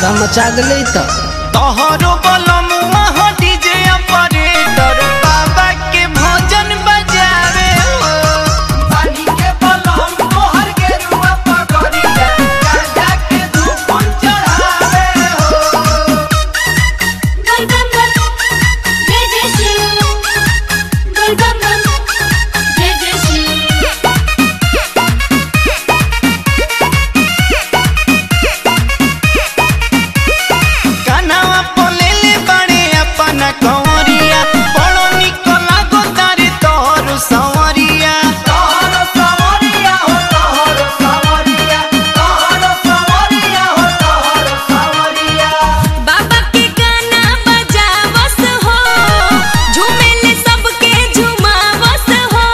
गर्दा मचा दिले त तोहरो बलमुआ हो डीजे ऑपरेटर बाबा के भजन बजावे हो पानी के बलम तोहर के रुआ पगड़िया गाजा के धूपन चढ़ावे हो गल गल गल जय जय शिव गल गल गल जय जय शिव कनवा पोलेले बड़े अपना कंवरिया बड़ो निकला गो तारे तोहरो संवरिया तोहरो संवरिया हो तोहरो संवरिया तोहरो संवरिया हो तोहरो संवरिया बाबा के गाना बजावस हो झूमेले सबके झुमावस हो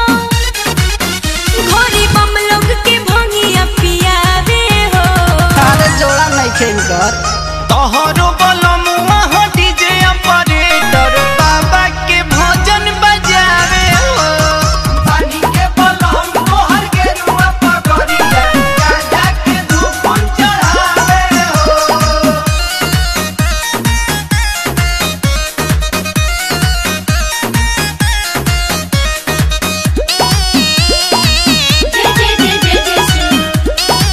घोरी बम लोग के भंगिया पियावे हो तारे जोड़ा नहीं खेल तोहरो बलमुआ हो डीजे ऑपरेटर बाबा के भजन बजावे हो पानी के बलम तोहर के रुआ पगड़िया गाजा के धूपन चढ़ावे हो जय जय जय जय जय शिव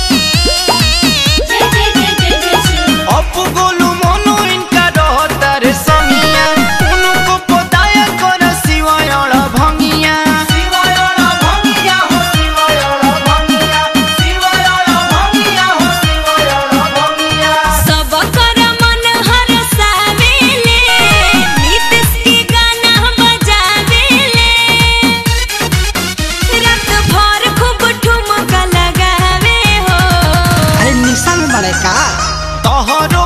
जय जय जय जय जय शिव अपु गोलू मोनू इनका रहता रे समिया उनको पताया कर शिवायण भंगिया शिवायण भंगिया हो शिवायण भंगिया शिवायण भंगिया हो शिवायण भंगिया सब कर मन हरसावेले नीतीश के गाना बजावेले रात भर खूब ठुमका लगावे हो अरे निशा में बड़े का तोहरो